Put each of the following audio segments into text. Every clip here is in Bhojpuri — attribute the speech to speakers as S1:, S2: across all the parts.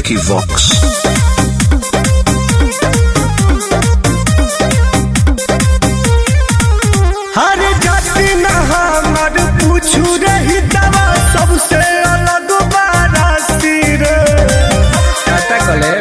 S1: Vicky Vox.
S2: हर जाति न हमर पूछू रही दवा सबसे अलग बाराती रे
S3: टाटा कले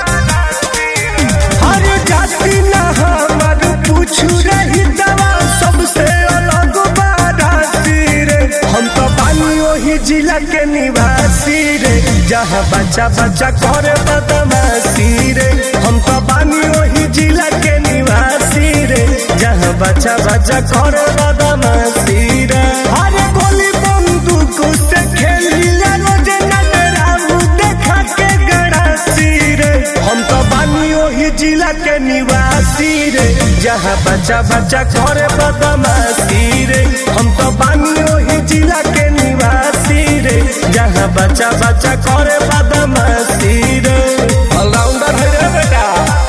S2: हर जाति न हमर पूछू रही दवा सबसे अलग बाराती रे हम तो बानी वही जिला के निवासी रे जहाँ बच्चा बच्चा करे बदमाशी रे हम तो बानी वही जिला के निवासी रे जहाँ बच्चा बच्चा करे बदमाशी रे अरे गोली बंदूक से खेली रोज नटराऊ देखा के गड़ासी रे हम तो बानी वही जिला के निवासी रे जहाँ बच्चा बच्चा करे बदमाशी रे हम तो बानी वही जिला के निवासी रे जहाँ बच्चा बच्चा करे बदमाशी रे
S3: ऑलराउंडर है रे बेटा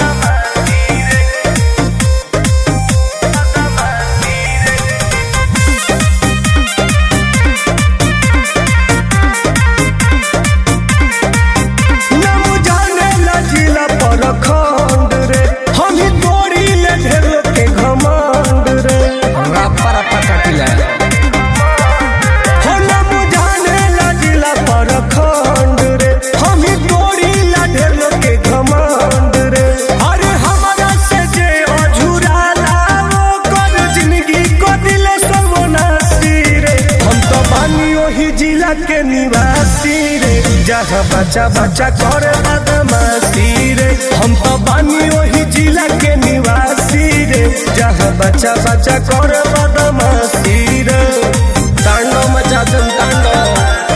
S2: नम जाने ला जिला पर खंड रे हम ही तोड़ी ले ढेर के घमंड रे
S3: रप्पा रप्पा काटिला
S2: हो नम जाने ला जिला पर खंड रे हम ही तोड़ी ला ढेर के घमंड रे अरे हमारा से जे अझुरा लाओ कर जिंदगी को दिले सर्वनाशी रे हम तो बानी वही जिला के निवासी रे जहाँ बच्चा बच्चा करे बदमाशी रे हम तो बानी वही जिला के निवासी रे जहाँ बच्चा बच्चा करे बदमाशी रे
S3: तांडव मचा तुम तांडव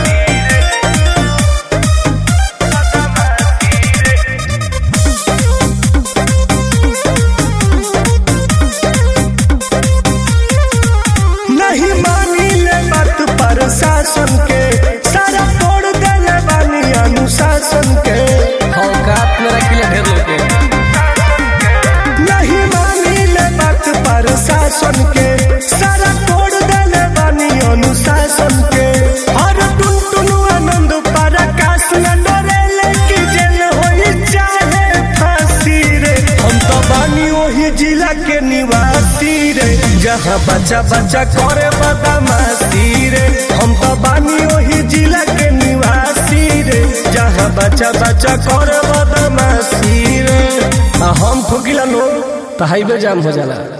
S2: नहीं मानी ले बात पर शासन के सारा तोड़ देले बानी अनुशासन के
S3: औकात में रखिले ढेर लोग के
S2: नहीं मानी ले बात पर शासन के सारा तोड़ देले बानी अनुशासन के हर टुन टुन आनंद पर आकाश न डरे की जेल होई चाहे फांसी रे हम तो बानी वही जिला के निवासी रे जहाँ बच्चा बच्चा करे बदमाशी रे हम तो बानी वही जिला के निवासी रे जहाँ बच्चा बच्चा करे बदमाशी रे
S3: आ हम ठोकिला नो तो हाईवे जाम हो जाला